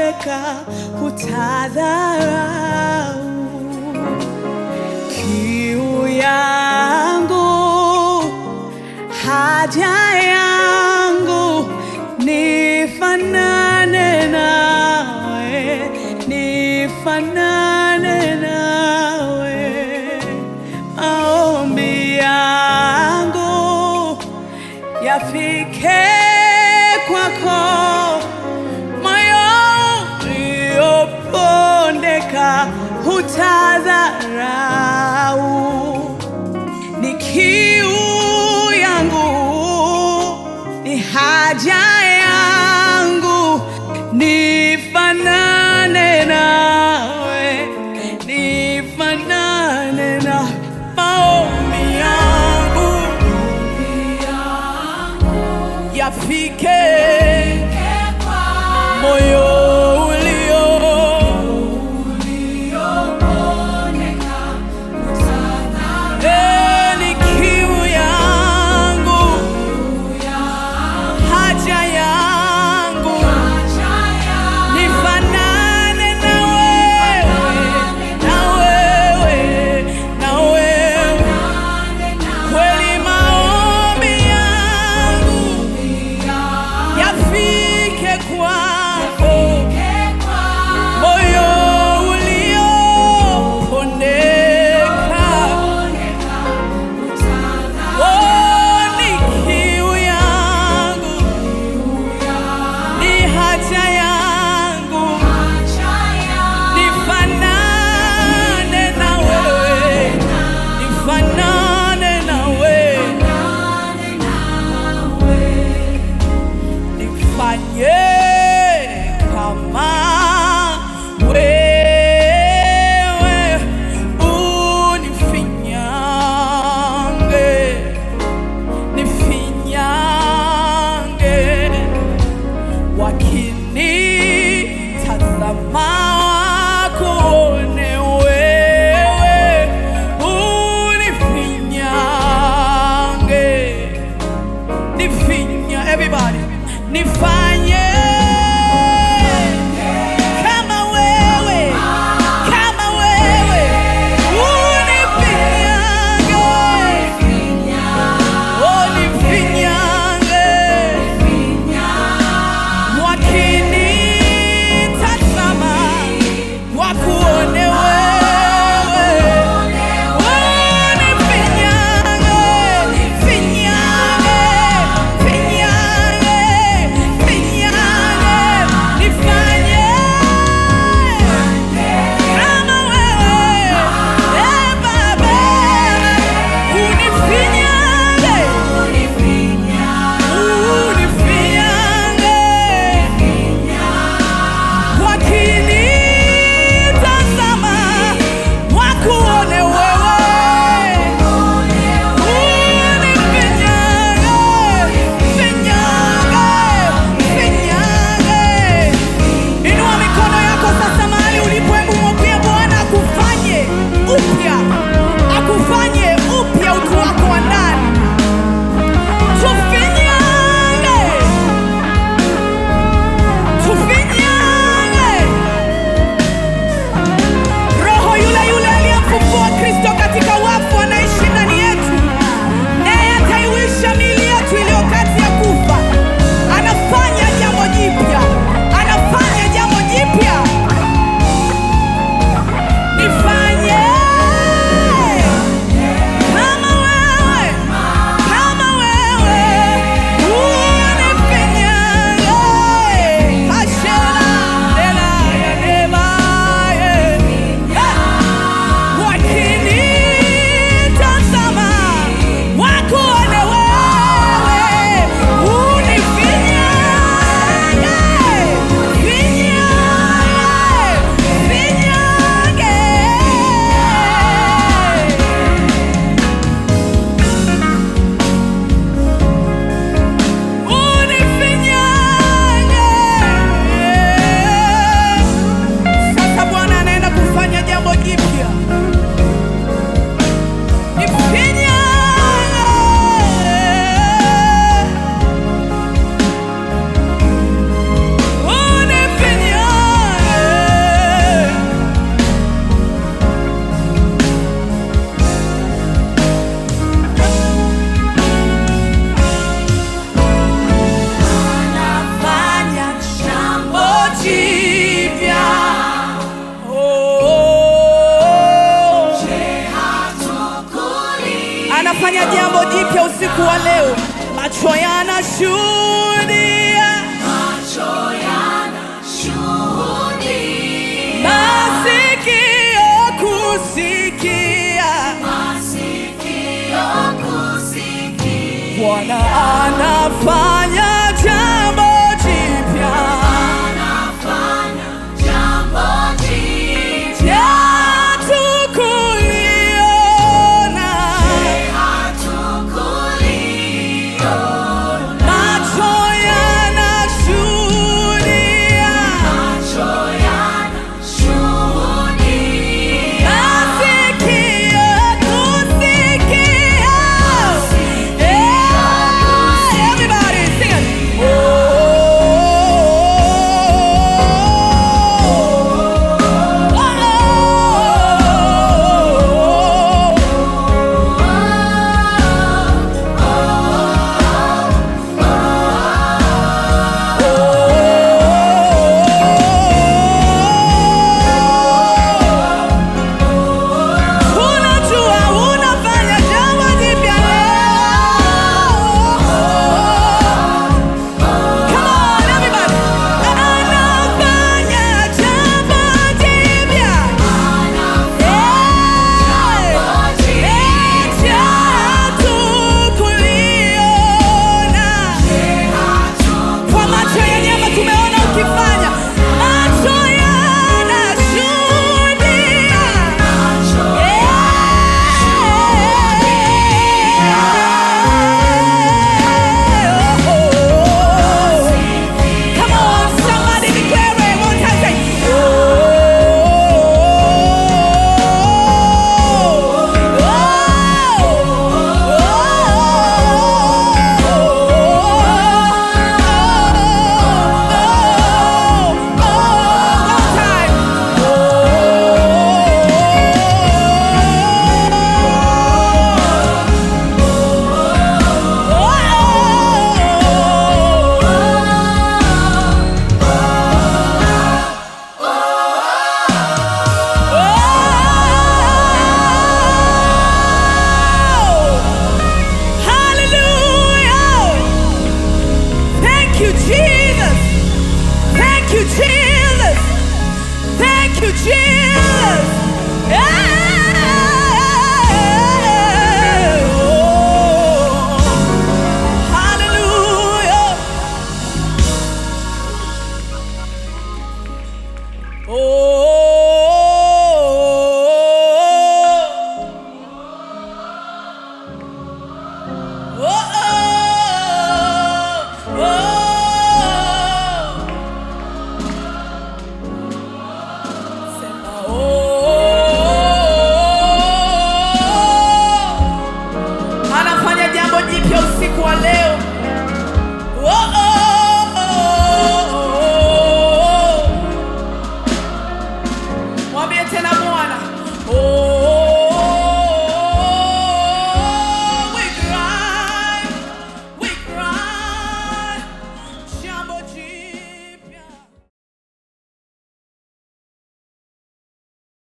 Ukipondeka hutadharau kiu yangu, haja yangu, nifanane nawe, nifanane nawe. Maombi yangu yafike kwako, moyo uliopondeka hutadharau ni kiu yangu, ni haja yangu, nifanane nawe, nifanane na maombi yangu yafike moyo ulio Eh, ni kiu yangu, haja yangu, nifanane na wewe, na wewe, na wewe. Kweli maombi yangu yafike kwako, moyo uliopondeka. Oh, ni kiu yangu, ni haja yangu, nifanane na wewe, nifanane na wewe, nifanye kama wewe, unifinyange nifinyange, wakinitazama wakuone wewe, unifinyange, nifinya, everybody, nifanye kama wewe, kama wewe, unifinyange Oh, nifinyange, wakinitazama wakuone wa leo, macho yanashuhudia, masikio kusikia, Bwana anafanya jambo jipya. Hatukuliona, macho yanashuhudia, masikio kusikia. Yeah, everybody sing it. Oh, oh, oh. Unajua unafanya jambo jipya leo. Come on everybody. Anafanya jambo jipya. Eti hatukuliona. Kwa macho ya nyama tumeona ukifanya. Macho yanashuhudia. Come on, somebody declare it one time. Say, Hallelujah! Thank you, Jesus. Thank you, Jesus. Thank you, Jesus. Yeah. Oh. Hallelujah. Oh. Oh, oh, oh. Sema, oh. Anafanya jambo jipya usiku wa leo. Oh,